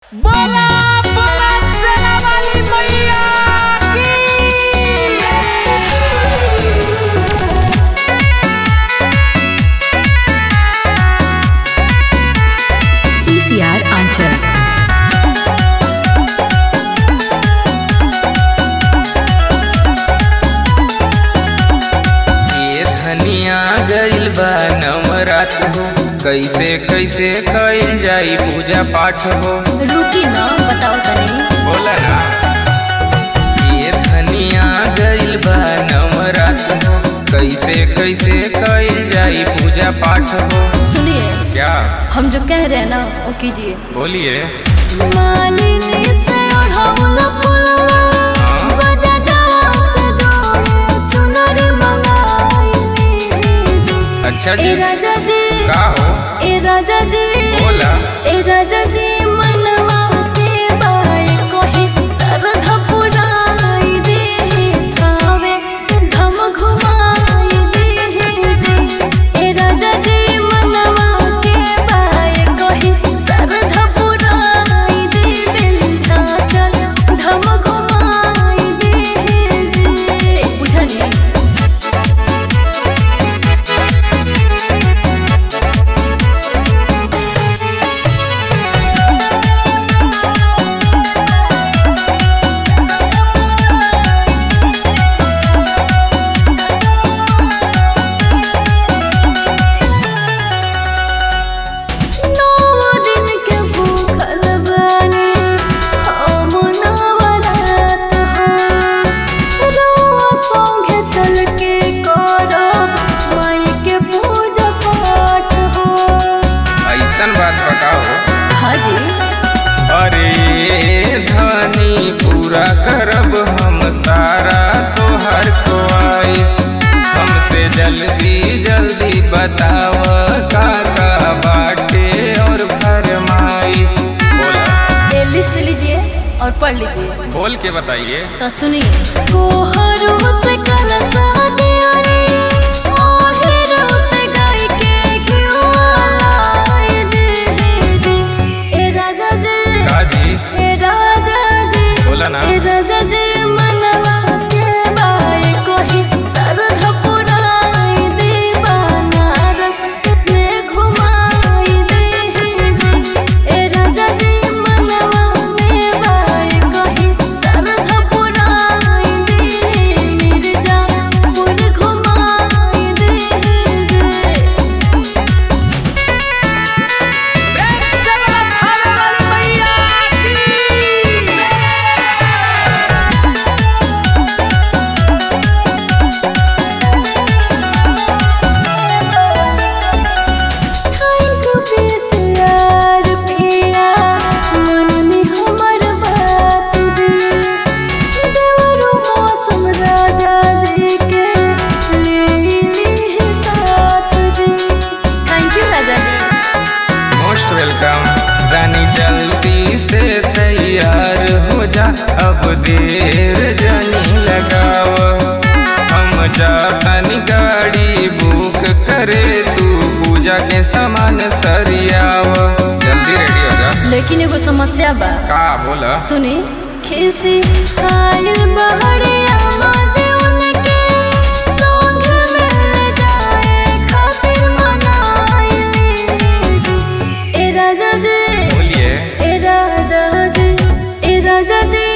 बोला बोला सेना वाली मैया की PCR Anchal. ये धनिया गइल बा नवरात हो कैसे कैसे कइल जाई पूजा पाठ हो रुकी ना बताओ तनी बोला ना ये धनिया गइल बा नवरात हो कैसे कैसे कइल जाई पूजा पाठ हो सुनिए क्या हम जो कह रहे हैं ना वो कीजिए बोलिए मालिनी से ओढ़ौला पुलवा, हाँ। बजा जवा से जोड़े चुनरी मंगाइली जी। अच्छा ए जी राजा जी का हो ए राजा जी बोला ए राजा जी मनवा के बाई कोही सरधा पुराई दे थावे धम घुमाई दे जी ए राजा जी मनवा के बाई कोही सरधा पुराई दे विंध्याचल धम घुमाई दे जी बुझलिए नौ दिन के भूखल बानी हम नवरात हो रउआ संगे चल के करब माई के पूजा पाठ हो ऐसन बात बताओ हाँ जी अरे धनी पूरा करब हम सारा तोहर ख्वाहिश हमसे जल्दी जल्दी बताव का का बाटे और फरमाइश बोला ये लिस्ट लीजिए और पढ़ लीजिए बोल के बताइए तो सुनिए कोहरू से कल सादिया रे ओहिरो से गाय के घिउआ लाई दे जी ए राजा जी काजी ए राजा जी बोला ना ए राजा जी मनवा के बाई कोही सरध पुराई दे बनारस में घुमाई दे जी ए राजा जी मनवा के बाई कोही सरध पुराई दे मिर्जापुर घुमाई दे जी प्रेम से बोला थाने वाली मैया की थैंक बेसियार पिया मननी हमर बात जी देवरो मौसम राजा जी के ले ली साथ जी थैंक यू राजा जी मोस्ट वेलकम रानी जल्दी से तैयार हो जा अब देर जनी लगाव हम जातनी गाड़ी बुक करे तू पूजा के सामान सरियाव जल्दी रेडी हो जा लेकिन एगो समस्या बा का बोला सुनी खिसी आयल बहरिया माजे उनके संग मिल जाए खातिर मनाइली ए राजा जी बोलिए ए राजा जी ए राजा जी